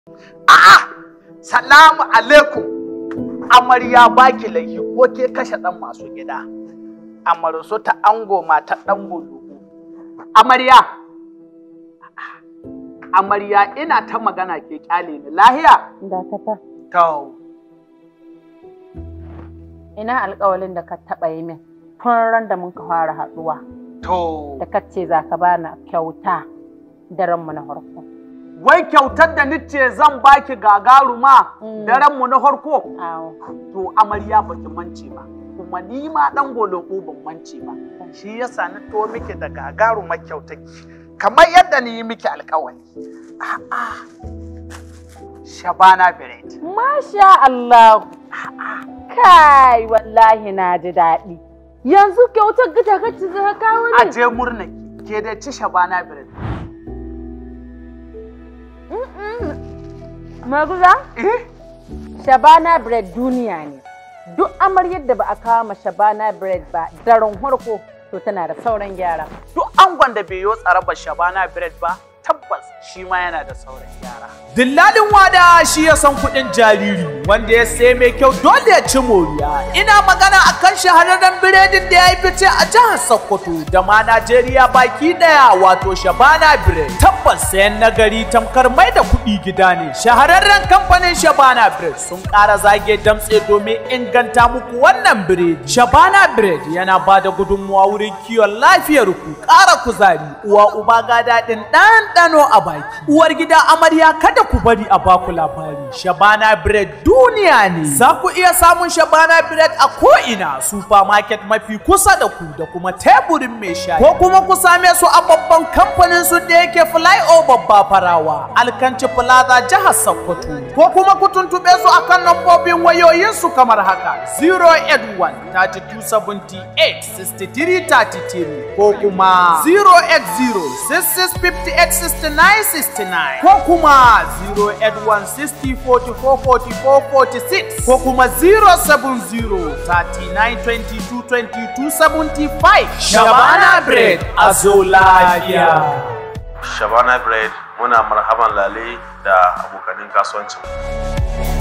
A'a, salamu alaikum. Amarya baki laifi ko ke kashe ɗan masu gida. Amarsu ta ango mata ɗan bulugu. Amarya. Amarya ina ta magana ke kyale ni lahiya. Dakata. To, Ina alƙawalin da ka taɓa yi min tun ran da mun ka fara haɗuwa to. da ka ce za ka bani kyauta daren mu na farko. Wai kyautar da nice zan baki gagaruma Mm. daren mu na farko. Awo. To amarya baki mance ba. Kuma ni ma dan goloko ban mance ba. Shi yasa na to miki da gagarumar kyautaki. Kamar yadda ni yi miki alkawari. A'a. Shabana Bread. Masha Allah. Kai wallahi na ji daɗi. Yanzu kyautar gita kacce za ka kawo A ni? je murna ke da ci Shabana Bread. Maguza? Eh? Shabana bread duniya ne. Duk amaryar da ba a kawo ma Shabana bread ba daren farko to tana da sauran gyara. Duk angon da bai yo tsarabar Shabana Bread ba, tabbas shi ma yana da sauran gyara. Dillalin wada shi ya san kuɗin jariri wanda ya sai mai kyau dole ya ci moriya. Ina magana akan shahararren biredin da ya yi fice a jihar Sokoto da ma Najeriya baki ɗaya wato Shabana Bread. Tabbas sayan nagari tamkar mai da kuɗi gida ne. Shahararren kamfanin Shabana Bread sun ƙara zage damtse domin inganta muku wannan biredi. Shabana Bread yana ba da gudunmuwa wurin kiwon lafiyar ku, ƙara kuzari, uwa uba ga daɗin ɗanɗano a baki. Uwar gida amarya kada ku bari a baku labari. Shabana Bread duniya ne. Za ku iya samun Shabana Bread a ko'ina supermarket mafi kusa da ku da kuma teburin mai shayi. Ko kuma ku same su a babban kamfanin su da yake flyover Bafarawa, Alkanci Plaza jihar Sokoto. Ko kuma ku tuntuɓe su akan lambobin wayoyin su kamar haka 081 32 78 63 33 ko kuma 080 66 58 69 69 ko kuma 081 60 44 44 46 ko kuma 070 39 22 22 75 Shabana Bread a zo lafiya. Shabana Bread muna marhaban lale da abokanin kasuwancin.